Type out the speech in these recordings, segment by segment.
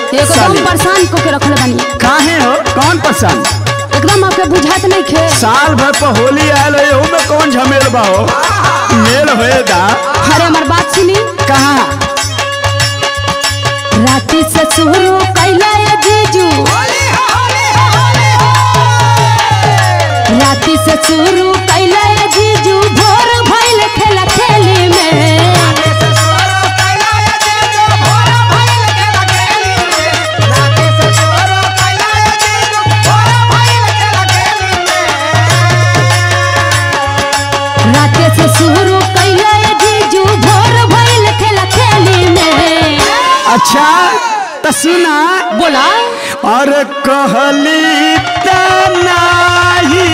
एकदम साली परेशान को के रखले बानी काहे हो कौन पसंद एकदम आपके बुझात नहीं खे साल भर पर होली आयल हो एहू में कौन झमेल बा हो मेल होएगा अरे हमार बात सुनी कहाँ राती से शुरू कैला ये जीजू राती से शुरू कैला ये जीजू भोर भइल खेला खेली में राते से शुरू कैला ये जीजू भोर भइल खेला खेली में अच्छा तो सुना बोला और कहली त नाही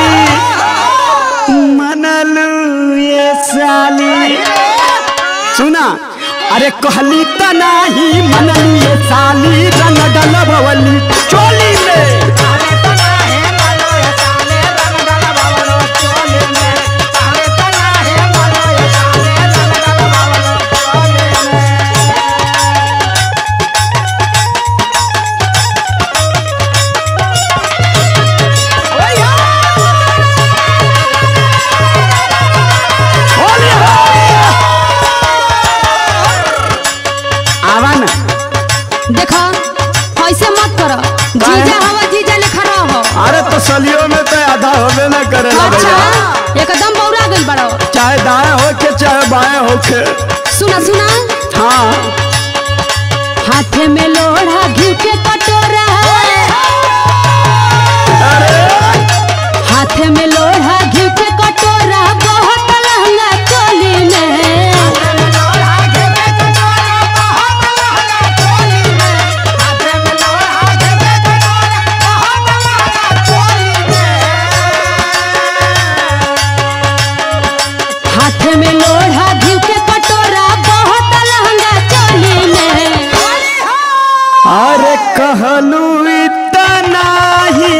मनलू ये साली सुना अरे कहली त नाही मनलू ये साली रंग डलबवली चोली में होली हो आवा ना देखा ऐसे मत कर जीजा हवा जीजा लेखा रहो अरे तो सलियों में तो आधा होबे ना करेला अच्छा भैया एकदम बौरा गइल बड़ो चाहे दाएं हो के चाहे बाएं हो के सुना सुना हाँ हाथे में लोढ़ा घी के कटोरा अरे हाथे में लोढ़ा घी के कटोरा बहुत लहंगा चोली में हाथे में लोढ़ा घी के कटोरा बहुत लहंगा चोली में अरे कहलू इतना ही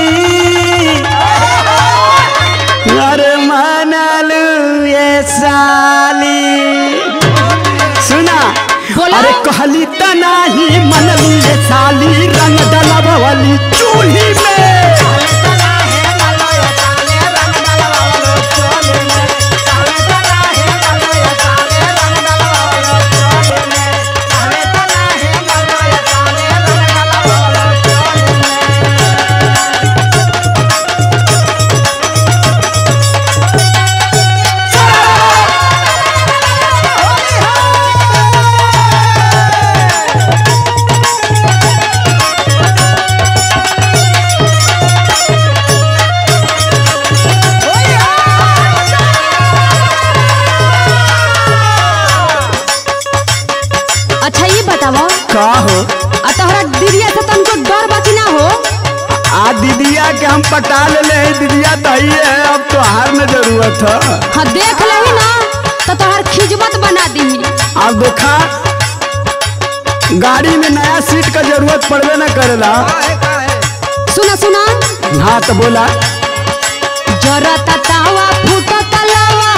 अरे मानलू ये साली सुना बोला। अरे कहली त नाही मनलू ये साली रंग डलबवली चूल्ही में अच्छा ये बताओ का हो आ तोहरा दीदिया से तुमको डर बची ना हो आ दीदिया के हम पटा ले ले दीदिया तो ही है अब तो हार में जरूरत है हाँ देख लही ना तो तोहर खिजमत बना दी अब देखा गाड़ी में नया सीट का जरूरत पड़बे न करेला सुना सुना हाँ तो बोला जरता तावा फूटा तलावा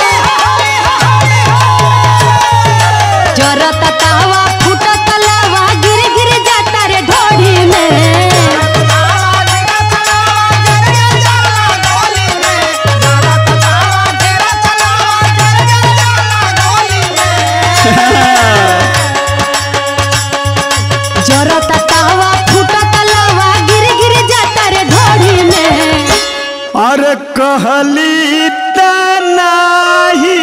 जरता तावा फूटा तलावा गिर गिर जाता रे ढोढ़ी में जरता तावा फूटा तलावा गिर गिर जाता रे ढोढ़ी में अरे कहली त नाही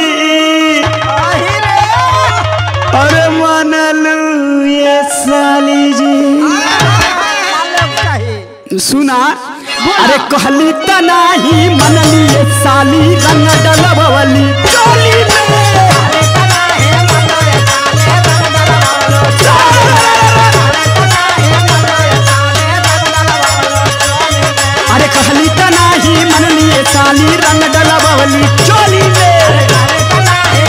अरे मनलू ये साली जी सुना अरे कहली त नाही मनली ये साली रंग डलबवली चोली में अरे कहली त नाही मनली ये साली रंग डलबवली चोली में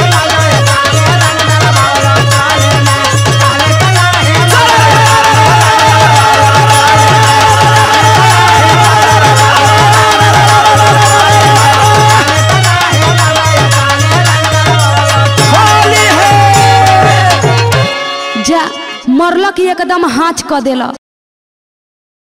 होली है जा मरलक एकदम हाथ क देला